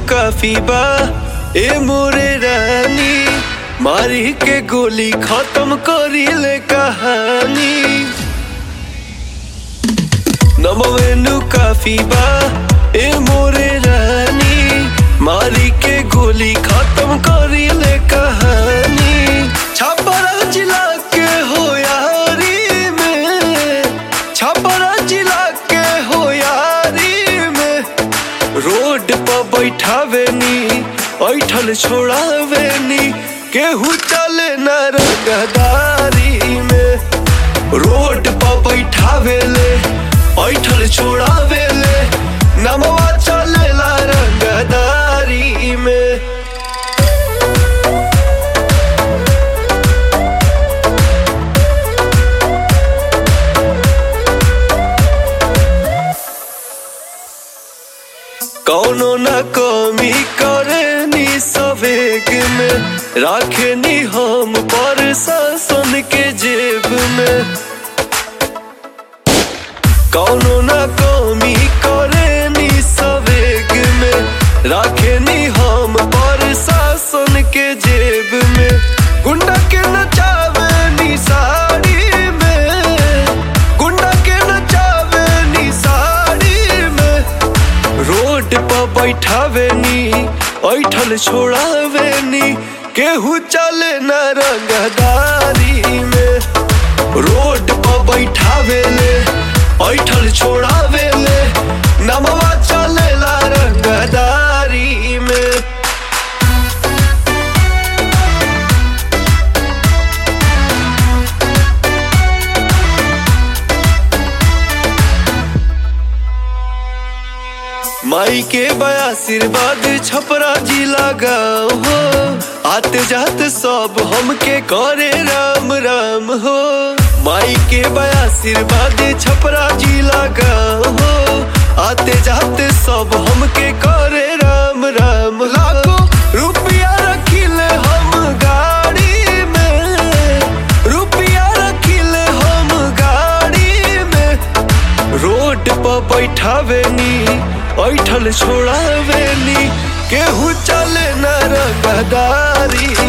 काफी बा ए मोरे रानी मारी के गोली खत्म करी ले कहानी नमवेनु काफी बा ए मोरे रानी मारी के गोली खत्म करी ले कहानी छापरा जिला के हो यारी में छापरा जिला के हो यारी में रोड पर बैठावे नी ऐठल छोड़ावे नी केहू चले न रंगदारी में रोड पर बैठावे ले ऐठल छोड़ावे ले नमवा चलेला रंगदारी में कौनो न कमी करे नी सवेग में राखे नी हम पर शासन के जेब में कौनो न कमी करे नी सवेग में राखे नी हम पर शासन के जेब में गुंडा के नचावे नी साड़ी में गुंडा के नचावे नी साड़ी में रोड पर बैठावे नी ऐठल छोड़ावे नी केहू चले न रंगदारी में रोड पर बैठावे ले ऐठल छोड़ावे ले नमवा चलेला रंगदारी में माई के बया आशीर्वाद छपरा जिला गाँव हो आते जाते सब हमके करे राम राम हो माई के बया आशीर्वाद छपरा जिला गाँव हो आते जाते सब हमके करे राम राम लाखों रुपया रखिले हम गाड़ी में रुपया रखिले हम गाड़ी में रोड पर बैठावे नी ऐठल छोड़ावे नी केहू चले न रंगदारी